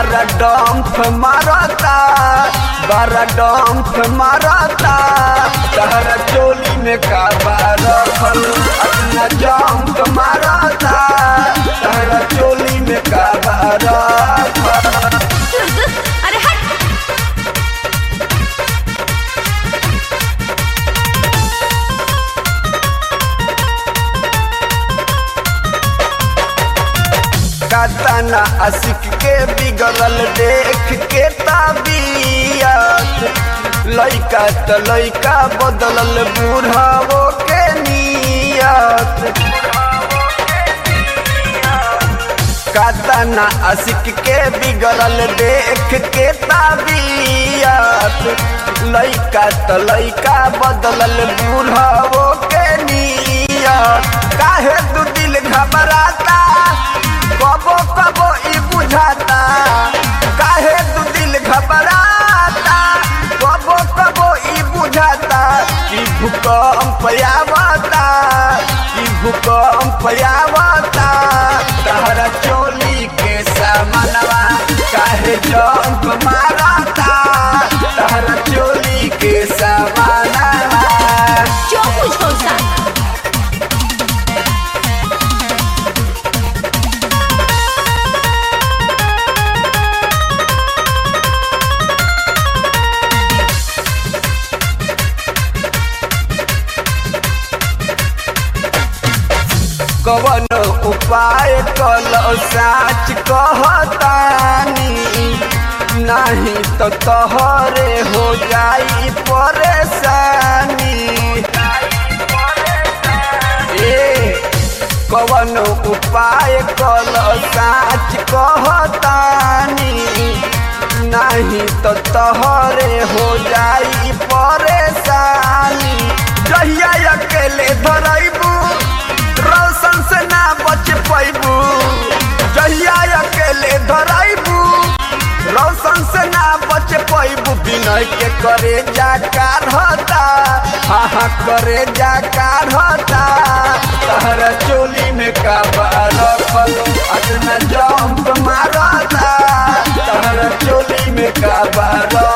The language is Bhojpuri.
बारा डंप मारता बारा डंप मारता तहरा चोली में का बारा फल अपना जंप मारता तहरा चोली में का बारा फल अरे हट कातना आशिक के बिगड़ल देख के ताबियत लइका त लइका बदलल बूढ़ावो के नियत कातना आशिक के बिगड़ल देख के ताबियत लइका त लइका बदलल बूढ़ावो के नियत काहे तू दिल घबराता कबो कबो ई बुझाता काहे तू दिल घबराता कबो कबो ई बुझाता कि भूकंप आवता कि भूकंप आवता तहरा चोली के सामनवा काहे जंप मारता तहरा चोली के सामनवा जो कुछ हो सा कवन उपाय कल साच कहतानी नहीं तो तोहरे हो जाई परेशानी ए कवन उपाय कल साच कहतानी नहीं तो तोहरे हो जाई परेशानी जहिया अकेले धरैबू रोशन से ना बच पैबू जहिया अकेले धरैबू रोशन से ना बच पैबू विनय के करे जा काढ़ता हाँ हाँ करे जा काढ़ता तहरा चोली में का रखल अतना जंप मारता तहरा चोली में का